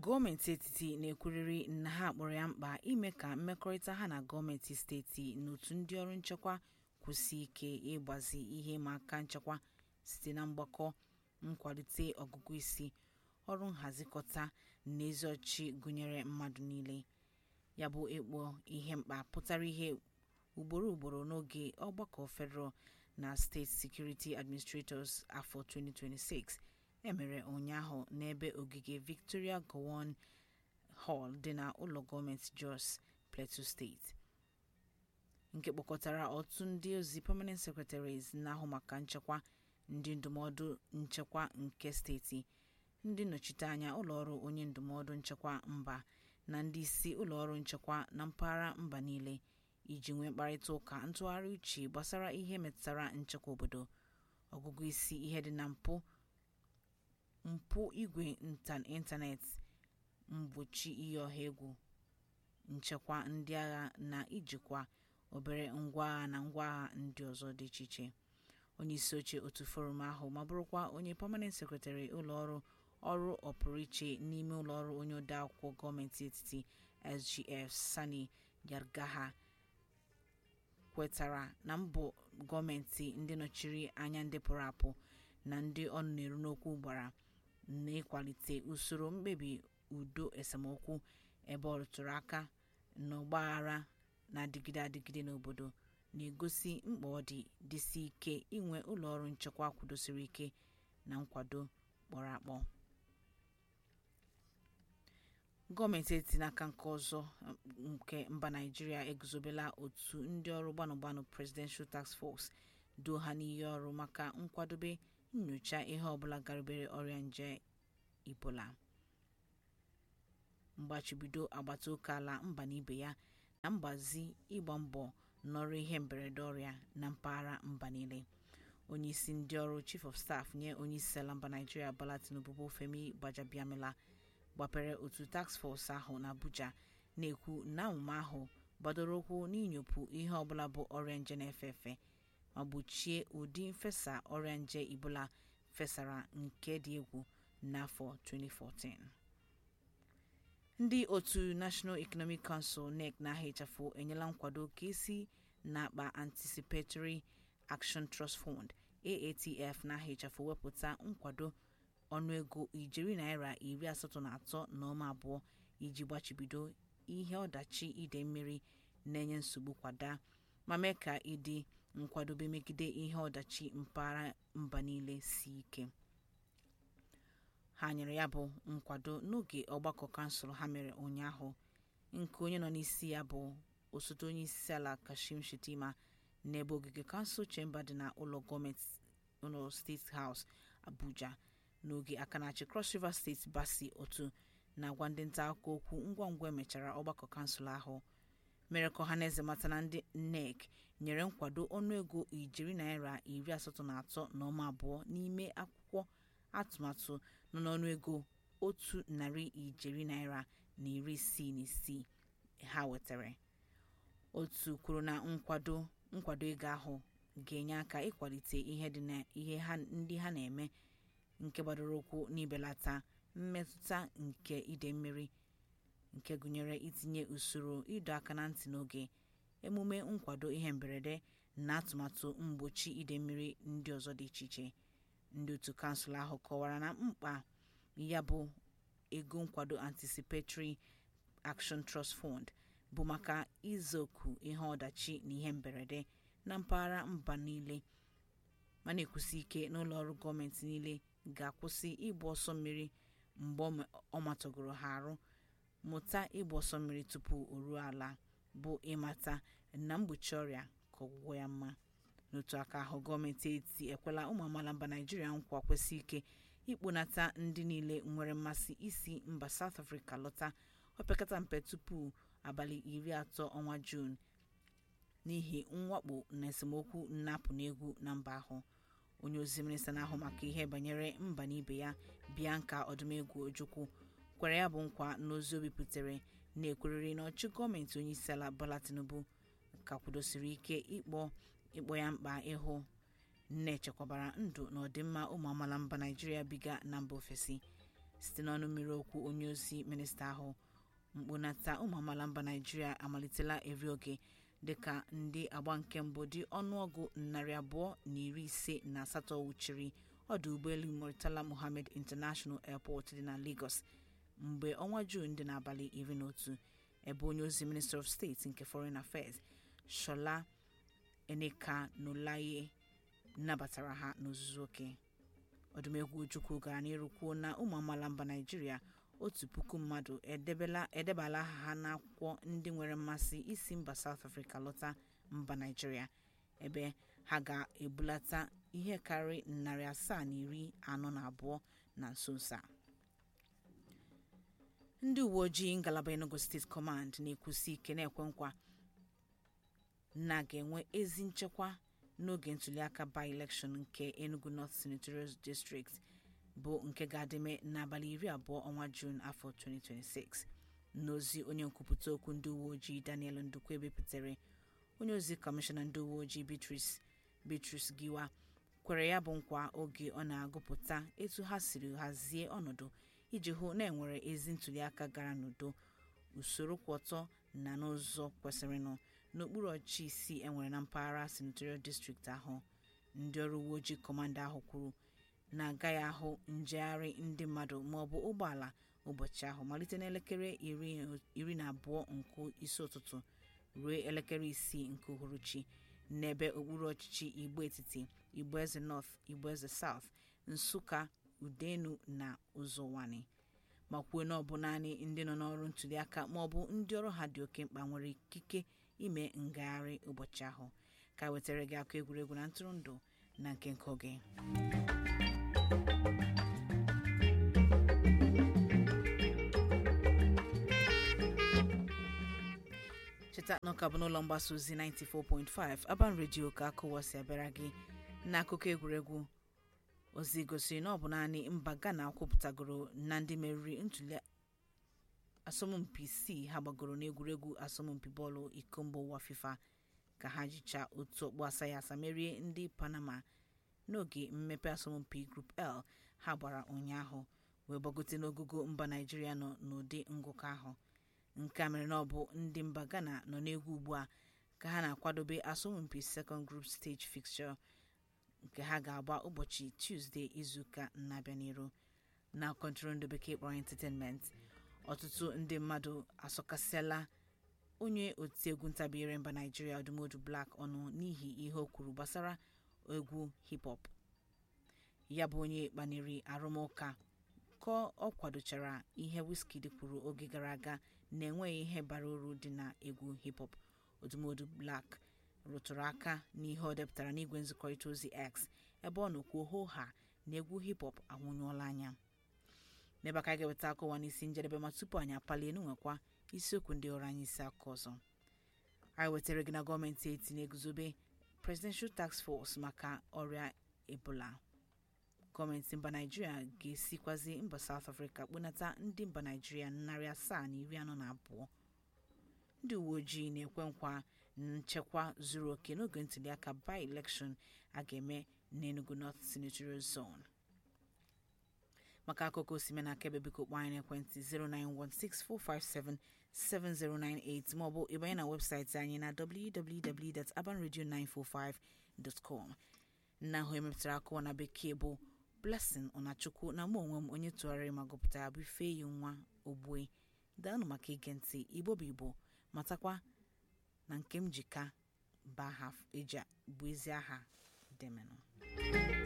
gọọmenti etiti na-ekwurịrị na ha kpọrọ ya mkpa ime ka mmekọrịta ha na gọọmenti steeti na otu ndị ọrụ nchekwa kwụsie ike ịgbazi ihe ịma aka nchekwa site na mgbakọ nkwalite ọgụgụ isi ọrụ nhazikọta na ezi ọchịchị gụnyere mmadụ niile ya bụ ịkpọ ihe mkpa pụtara ihe ugboro ugboro n'oge ọgbakọ federal na steeti security administrators afọ 2026 emere ụnyaahụ n'ebe ogige victoria gowon hall dị na ụlọ gọọmenti jos plateau steeti nke kpọkọtara otu ndị ozi permanent secretaries na-ahụ maka nchekwa ndị ndụmọdụ nchekwa nke steeti ndị nnọchiteanya ụlọọrụ onye ndụmọdụ nchekwa mba na ndị isi ụlọọrụ nchekwa na mpaghara mba niile iji nwee mkparịta ụka ntụgharị uche gbasara ihe metụtara nchekwa obodo ọgụgụ isi ihe dị na mpụ mpụ igwe ịntanetị mgbochi iyi ọha egwu nchekwa ndị agha na ijikwa obere ngwaagha na ngwaagha ndị ọzọ dị iche iche onye isi oche otu forum ahụ ma bụrụkwa onye permanent secretary ụlọọrụ ọrụ ọpụrụiche n'ime ụlọọrụ onye odeakwụkwọ gọọmenti etiti sgf sani yargaha kwetara na mbọ gọọmenti ndị nọchiri anya ndị pụrụ apụ na ndị ọnụ na-eru n'okwu gbara n'ịkwalite usoro mkpebi udo esemokwu ebe ọ rụtụrụ aka na ọgbaghara na-adịgide adịgide n'obodo na-egosi mkpa ọ dị dịsi ike inwe ụlọọrụ nchekwa kwudosiri ike na nkwado kpọrọ akpọ gọọmenti etiti n'aka nke ọzọ nke mba naijiria eguzobela otu ndị ọrụ gbanụgbanụ presidential task force doo ha n'iyi ọrụ maka nkwadobe nyocha ihe ọbụla garibere ọrịa nje ibola mgbachibido agbata oke ala mba na ibe ya na mgbazi ịgba mbọ n'ọrụ ihe mberede ọrịa na mpaghara mba niile onye isi ndị ọrụ chief of staff nye onye isi ala mba naijiria bala tinubu bụ femi gbajabiamila gbapere otu task force ahụ na abuja na-ekwu na omume ahụ gbadoro ụkwụ n'inyopụ ihe ọbụla bụ ọrịa nje na-efe efe ma gbochie ụdị mfesa ọrịa nje ibola fesara nke dị egwu n'afọ 2014 ndị otu national economic council nec na-aha ịchafụ enyela nkwado ka esi n'akpa anticipatory action trust fund aatf na-aha ịchafụ wepụta nkwado ọnụego ijeri naira iri asatọ na atọ na ọma abụọ iji gbachibido ihe ọdachi ide mmiri na-enye nsogbu kwada ma mee ka ịdị nkwadobe megide ihe ọdachi mpaghara mba niile si ike ha nyere ya bụ nkwado n'oge ọgbakọ kansụl ha mere ụnyaahụ nke onye nọ n'isi ya bụ osote onye isi ala kashim shetima n'ebe ogige kansụl chemba dị na ụlọ gọọmenti ụlọ steeti haus abuja n'oge aka na-achị cross river steeti basi otu na-agwa ndị nta akụkọ okwu ngwa ngwa emechara ọgbakọ kansụl ahụ mere ka ọhaneze mata na ndị nec nyere nkwado ọnụego ijeri naira iri asatọ na atọ na ọma abụọ n'ime akwụkwọ atụmatụ nọ n'ọnụego otu narị ijeri naira na iri isii na isii ha wetara otu kwuru na nkwado nkwado ego ahụ ga-enye aka ịkwalite ihe dị na ihe ndị ha na-eme nke gbadoro ụkwụ n'ibelata mmetụta nke ide mmiri nke gụnyere itinye usoro ịdọ aka na ntị n'oge emume nkwado ihe mberede na atụmatụ mgbochi ide mmiri ndị ọzọ dị iche iche ndị otu kansụl ahụ kọwara na mkpa ya bụ ego nkwado anticipatory action trust fund bụ maka izoku ihe ọdachi na ihe mberede na mpaghara mba niile ma na-ekwusi ike n'ụlọ ọrụ gọọmenti niile ga-akwụsị ịgba ọsọ mmiri mgbe ọ matọgoro ha arụ mụta ịgba ọsọ mmiri tupu o ruo ala bụ ịmata na mgbochi ọrịa ka ọgwụgwọ ya mma n'otu aka ahụ gọọmenti etiti ekwela ụmụ amaala mba naijiria nkwa kwesị ike ikponata ndị niile nwere mmasị isi mba south africa lọta opekata mpe tupu abalị iri atọ ọnwa juun n'ihi mwakpo na esemokwu nnapụ n'egwu na mba ahụ onye ozi minista na-ahụ maka ihe banyere mba na ibe ya bianca ọdụmegwu ojukwu kwere ya bụ nkwa n'ozi o bipụtare na-ekweriri na ọchị gọọmenti onye isi ala bola tinubu ka kwudosiri ike ịkpọ ịkpọ ya mkpa ịhụ na echekwabara ndụ na ọdịmma ụmụ amaala mba naijiria biga na mba ofesi site n'ọnụ mmiri okwu onye ozi minista ahụ mkpunata ụmụ amaala mba naijiria amalitela eri oge dịka ndị agba nke mbụ dị ọnụọgụ narị abụọ na iri ise na asatọ wuchiri ọdụ ụgbọelu murtala mohammed international airport dị na lagos mgbe ọnwa juun dị n'abalị iri na otu ebe onye ozi minister of state nke foreign affairs shola enikanulaye nabatara ha n'ozuzu oke ọdụmegwu ojukwu gara n'iru kwuo na ụmụ amaala mba naijiria otu puku mmadụ edebala aha ha n'akwụkwọ ndị nwere mmasị isi mba south africa lọta mba naijiria ebe ha ga-ebulata ihe karịrị narị asaa na iri anọ na abụọ na nso nso a ndị uwe ojii ngalaba enugu steeti command na-ekwusi ike na-ekwe nkwa na ga-enwe ezi nchekwa n'oge ntuliaka by-election nke enugu north senatorial district bụ nke ga-adịme n'abalị iri abụọ ọnwa juun afọ 2026 n'ozi onye nkwupụta okwu ndị uwe ojii daniel ndukwu bipụtare onye ozi kọmishọna ndị uwe ojii beatrice giwa kwere ya bụ nkwa oge ọ na-agụpụta etu ha siri hazie ọnọdụ iji hụ na enwere ezi ntuliaka gara n'udo usoro kwụ ọtọ na n'ụzọ kwesịrịnụ n'okpuru ọchịchị isii enwere na mpaghara senatorial district ahụ ndị ọrụ uwe ojii kọmanda ahụ kwuru na agaghị ahụ njegharị ndị mmadụ maọbụ ụgbọala ụbọchị ahụ malite n'elekere iri na abụọ nke isi ụtụtụ ruo elekere isii nke uhuruchi n'ebe okpuru ọchịchị igbo etiti igbo eze north igbo eze south nsụka udenu na ụzọwani ma kwuo na ọ bụ naanị ndị nọ n'ọrụ ntuliaka maọbụ ndị ọrụ ha dị oke mkpa nwere ikike ime ngagharị ụbọchị ahụ ka wetara gị akụ egwuregwu na ntụrụndụ na nke nke oge cheta na ọka bụ n'ụlọ mgbasa ozi 94.5 aban redio ka akụwasị abịara gị n'akụkọ egwuregwu ozi gosiri na ọ bụ naanị mba ghana kwupụtagoro na ndị meriri ntuli asọmpi isii ha gbagoro n'egwuregwu asọmpi bọọlụ iko mba ụwa fifa ka ha jicha otu ọkpụ asa ya asa merie ndị panama n'oge mmepe asọmpi grup l ha gbara ụnyaahụ wee gbagote n'ogogo mba naijiria nọ n'ụdị ngụkọ ahụ nke a mere na ọ bụ ndị mba ghana nọ n'egwu ugbu a ka ha na-akwadobe asọmpi second group stage fixture nke ha ga-agba ụbọchị tuzdee izuụka na-abịa n'iru na kọntụrụndụ bekee kpọrọ entertainment ọtụtụ ndị mmadụ asọkasịala onye otiegwu ntabiire mba naijiria ọdụmodu black ọnụ n'ihi ihe o kwuru gbasara egwu hip hop ya bụ onye kpaniri arụmụka ka ọ kwadochara ihe wizkid kwuru oge gara aga na enweghị ihe bara uru dị na egwu hip hop odumodu black rụtụrụ aka n'ihe ọ depụtara n'igwe nzikọrịta ozi x ebe ọ nọkwuo hoo ha na egwu hip hop anwụnyụọla anya n'ebe aka ga-eweta akụwa n'isi njedebe ma tupu anyị apalie n'nwekwa isiokwu ndị ọrụ anyị isi aka ọzọ anyị wetara gị na gọọmenti eti na-eguzobe presidential task force maka ọrịa ebola gọọmenti mba naijiria ga-esikwazi mba south africa kponata ndị mba naijiria narị asaa na iri anọ na abụọ ndị uwe ojii na-ekwe nkwa nchekwa zuru oke n'oge ntuliaka by election a ga-eme n'enugu north senatorial zone maka akụkọ osime na akaebe biko kpọọ anyị n'ekwentị 09164577098 maọbụ ịbanye na webụsaịtị anyị na www.abanradio945.com nna ahụ emepụtara akụwa na bekee bụ blessing ọnachukwu na mụ onwe m onye tụgharịrị ma gụpụtara bụ ifeyi nwa ogbue daanụ maka ige ntị igbo bụ igbo matakwa na nke m jika bụ aha eji bụ ezi aha demenụ